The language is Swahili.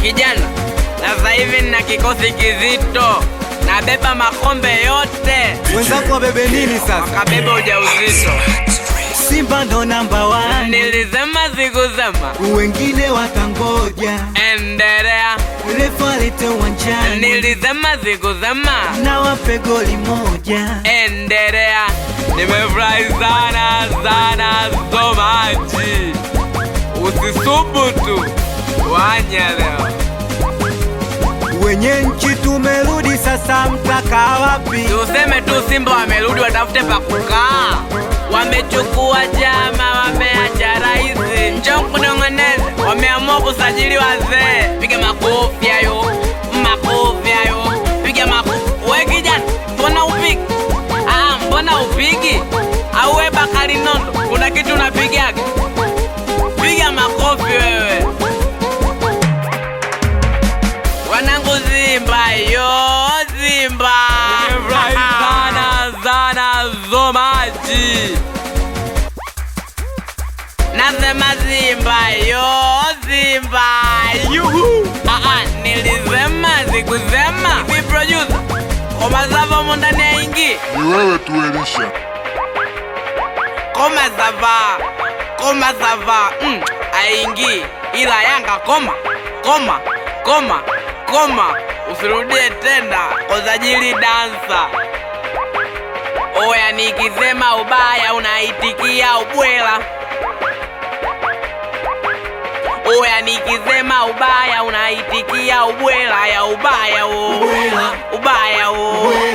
kijana, na sasa hivi nina kikosi kizito, nabeba makombe yote, Wenzako wabebe nini sasa? wakabeba ujauzito. Simba ndo namba one, Nilisema sikusema, wengine watangoja endelea. refa alete uwanjani Nilisema sikusema, na wape goli moja. endelea. Nimefurahi sana sana so much. Usisubutu wanya leo. Wenye nchi tumerudi sasa, mtakaa wapi? Tuseme tu Simba wamerudi, watafute pa kukaa. Wamechukua chama, wameacha rais. Njoo kunong'oneza, wameamua kusajili wazee. Piga makofi hayo, makofi hayo, piga makofi. We kijana, mbona upigi? Ah, mbona upigi? Au we Bakari Nondo, kuna kitu unapigaga? Piga makofi wewe. Wanangu Simba yo Simba Nimefurahi sana sana so much Nasema Simba yo Simba yuhu ah, ah, nilisema sikusema Hivi producer Koma sava mo ndani ya ingi Ni wewe tu Elisha. Koma sava Koma sava mm, aingi ila Yanga koma koma koma koma usirudie tena kusajili dansa oya nikisema ubaya unaitikia ubwela oya nikisema ubaya unaitikia ubwela ya ubaya wo Ubwela. ubaya wo Ubwela.